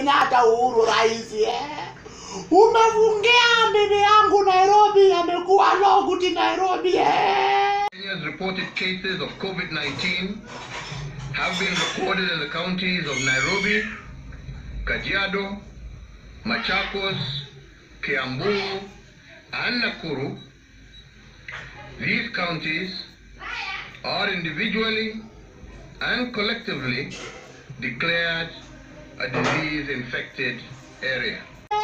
Kenyatta Uhuru rais eh. Umefungia bibi yangu Nairobi, amekuwa loguti Nairobi eh. Kenya's reported cases of COVID-19 have been recorded in the counties of Nairobi, Kajiado, Machakos, Kiambu, and Nakuru. These counties are individually and collectively declared a disease-infected area.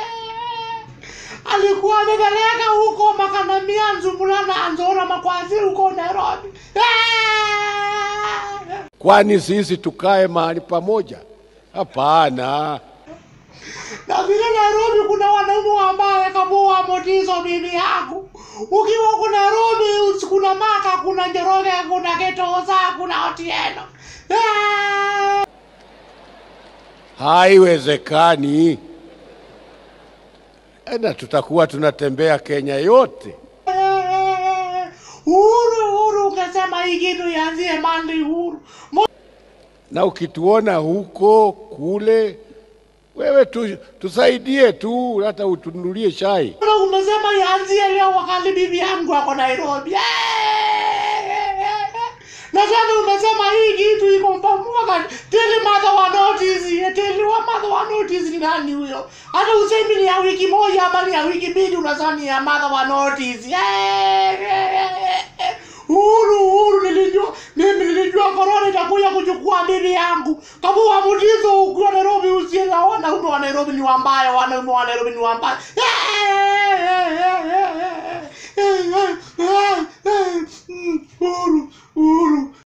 alikuwa amepeleka huko makanamia nzumulana anzora makwazi huko Nairobi Kwani sisi tukae mahali pamoja? Hapana. na vile Nairobi kuna wanaume ambaye kabua motizo bibi yangu. Ukiwa huko Nairobi usi- kuna Maka, kuna Njoroge, kuna Getoza, kuna Otieno Eh! Haiwezekani. Na tutakuwa tunatembea Kenya yote. Eh! Uhuru, Uhuru, ukasema hii kitu ianzie Mandi, Uhuru Mo- Na ukituona huko kule, wewe tu, tusaidie tu, hata utunulie chai. Mbona umesema ianzie leo wakati bibi yangu ako Nairobi? Eh! Na tena umesema hii kitu iko mpaka tell mother wa notice, tell wa mother wa notice ni nani huyo? Hata usemi ni ya wiki moja ama ni ya wiki mbili unasema ni ya mother wa notice. Eh! Uhuru, Uhuru, nilijua mimi nilijua korona itakuja kuchukua bibi yangu. Kama uamutizo ukiwa Nairobi usienda wanaume wa Nairobi ni wambaya, wanaume wa Nairobi ni wambaya. Uhuru, Uhuru,